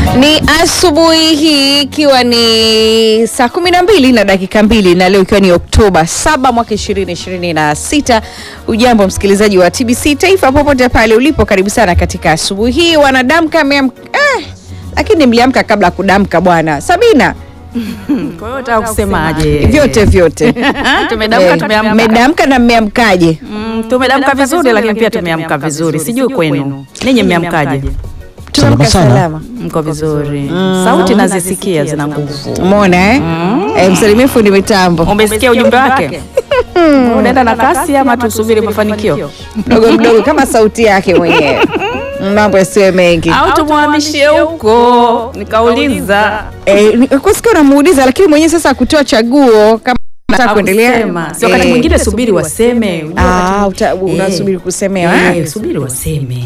Ni asubuhi hii ikiwa ni saa kumi na mbili na dakika mbili na leo ikiwa ni Oktoba 7 mwaka 2026. Ujambo msikilizaji wa TBC Taifa popote pale ulipo, karibu sana katika asubuhi hii. Wanadamka ameamka eh, lakini mliamka kabla ya kudamka bwana Sabina, Kwa hiyo nataka kusemaje? vyote vyote Tumedamka, Eh, tumeamka. mmedamka na mmeamkaje? Mm, tumedamka vizuri lakini pia tumeamka vizuri. Sijui kwenu. Ninyi mmeamkaje? Tumeamka sana. salama. Mko vizuri. Sauti nazisikia zina nguvu. Umeona eh? Eh, msalimie fundi mitambo Umesikia ujumbe wake? Unaenda na kasi ama tusubiri mafanikio? mdogo mdogo kama sauti yake mwenyewe, mambo yasiwe mengi. Au tumhamishie huko? Nikauliza. Eh, ni- kusikia unamuuliza lakini mwenyewe sasa kutoa chaguo kama nataka kuendelea. Hakusema. Si wakati Eh, mwingine subiri waseme. Unajua ah, wakati- uta- unasubiri kusemewa Eh, eh? subiri waseme.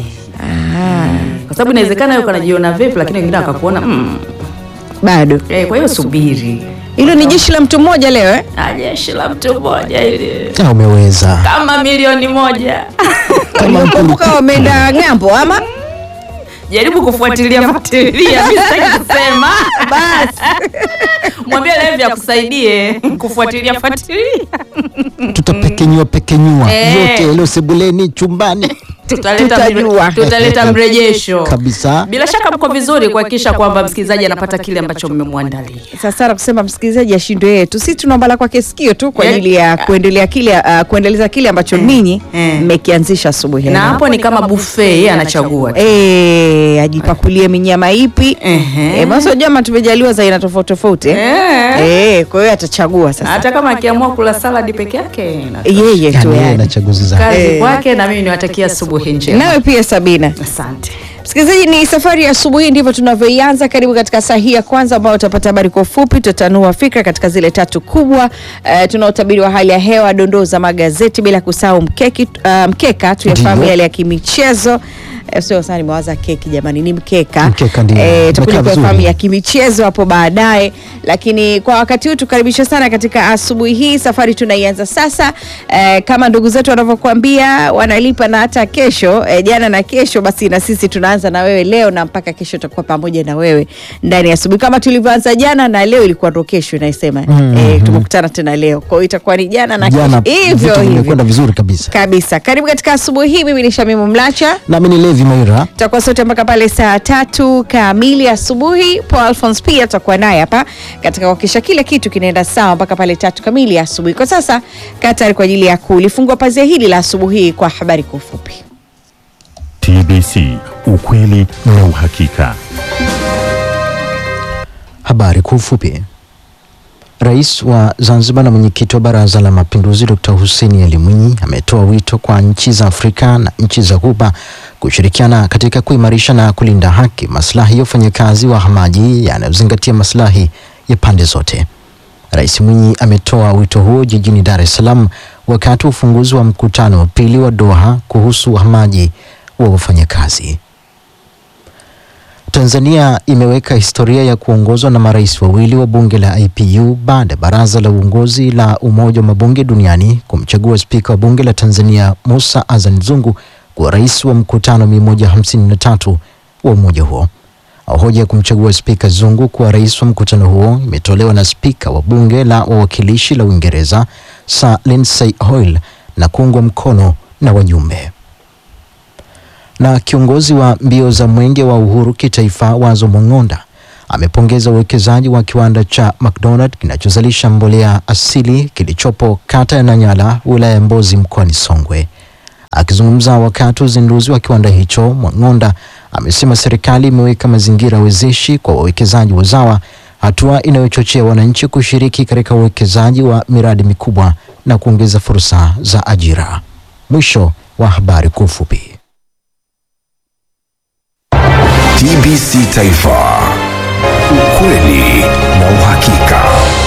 Kwa sababu inawezekana yuko anajiona vipi lakini wengine wakakuona mm. bado Eh, kwa hiyo subiri. hilo ni jeshi la mtu mmoja leo eh? Ah, jeshi la mtu mmoja ili Ah, umeweza kama milioni moja. Kumbuka wameenda ng'ambo ama Jaribu kufuatilia fuatilia, mimi sitaki kusema. Basi mwambie Levi akusaidie kufuatilia fuatilia. tutapekenyua pekenyua Eh. yote yaliyo sebuleni chumbani Tutaleta Tutajua. tutaleta mrejesho kabisa. Bila shaka mko vizuri kuhakikisha kwamba msikilizaji anapata kile ambacho mmemwandalia. sasa na kusema msikilizaji ashindwe yetu, sisi tunaomba la kwake sikio tu kwa Eh. ajili ya kuendelea kile uh, kuendeleza kile ambacho ninyi Eh. mmekianzisha asubuhi ya Na leo. hapo ni kama buffet, yeye anachagua. tu. Eh, ajipakulie minyama ipi? Ehe. Eh, basi jama tumejaliwa za aina tofauti tofauti eh? Eh. Eh, kwa hiyo atachagua sasa Hata kama akiamua kula saladi peke yake na yeye tu Yani yeye yani. na chaguzi zake. kazi Eh. kwake, na mimi niwatakia asubuhi njema. Nawe pia Sabina. Asante. Msikilizaji, ni safari ya asubuhi, ndivyo tunavyoianza. Karibu katika saa hii ya kwanza, ambao utapata habari kwa ufupi, tutatanua fikra katika zile tatu kubwa. Uh, tuna utabiri wa hali ya hewa, dondoo za magazeti, bila kusahau mkeki, uh, mkeka tuyafahamu Ndiyo. yale ya kimichezo. Eh, Sio sana nimewaza keki jamani, ni mkeka. Mkeka ndio. Eh, tutakuja Umekaa kuyafahamu vizuri. ya kimichezo hapo baadaye, lakini kwa wakati huu tukaribisha sana katika asubuhi hii. Safari tunaianza sasa, eh, kama ndugu zetu wanavyokuambia wanalipa na hata kesho, eh, jana na kesho, basi na sisi tunaanza na wewe leo na mpaka kesho tutakuwa pamoja na wewe ndani ya asubuhi kama tulivyoanza jana, na leo ilikuwa ndo kesho inaisema Mhm. eh, tumekutana tena leo, kwa hiyo itakuwa ni jana na Jana kesho hivyo vitu hivyo vimekwenda vizuri kabisa. kabisa. Karibu katika asubuhi hii, mimi ni Shamimu Mlacha Nami ni Levi Maira. tutakuwa sote mpaka pale saa tatu kamili asubuhi. Paul Alphonse pia tutakuwa naye hapa katika kuhakikisha kila kitu kinaenda sawa mpaka pale tatu kamili asubuhi. Kwa sasa kaa tayari kwa ajili ya kulifungua pazia hili la asubuhi hii kwa habari kwa ufupi. TBC, ukweli na uhakika. Habari kwa ufupi. Rais wa Zanzibar na mwenyekiti wa Baraza la Mapinduzi Dr. Hussein Ali Mwinyi ametoa wito kwa nchi za Afrika na nchi za Ghuba kushirikiana katika kuimarisha na kulinda haki, maslahi ya wafanyakazi wahamaji yanayozingatia maslahi ya pande zote. Rais Mwinyi ametoa wito huo jijini Dar es Salaam wakati wa ufunguzi wa mkutano wa pili wa Doha kuhusu uhamaji wa wafanyakazi. Tanzania imeweka historia ya kuongozwa na marais wawili wa bunge la IPU baada ya baraza la uongozi la Umoja wa Mabunge Duniani kumchagua spika wa bunge la Tanzania Musa Azan Zungu kuwa rais wa mkutano 153 wa umoja huo. Hoja ya kumchagua spika Zungu kuwa rais wa mkutano huo imetolewa na spika wa bunge la wawakilishi la Uingereza Sir Lindsay Hoyle na kuungwa mkono na wajumbe na kiongozi wa mbio za mwenge wa uhuru kitaifa Wazo Mwang'onda amepongeza uwekezaji wa kiwanda cha McDonald kinachozalisha mbolea asili kilichopo kata ya Nanyala wilaya ya Mbozi mkoani Songwe. Akizungumza wakati wa uzinduzi wa kiwanda hicho, Mwang'onda amesema serikali imeweka mazingira wezeshi kwa wawekezaji wazawa, hatua inayochochea wananchi kushiriki katika uwekezaji wa miradi mikubwa na kuongeza fursa za ajira. Mwisho wa habari kwa ufupi. TBC Taifa, ukweli na uhakika.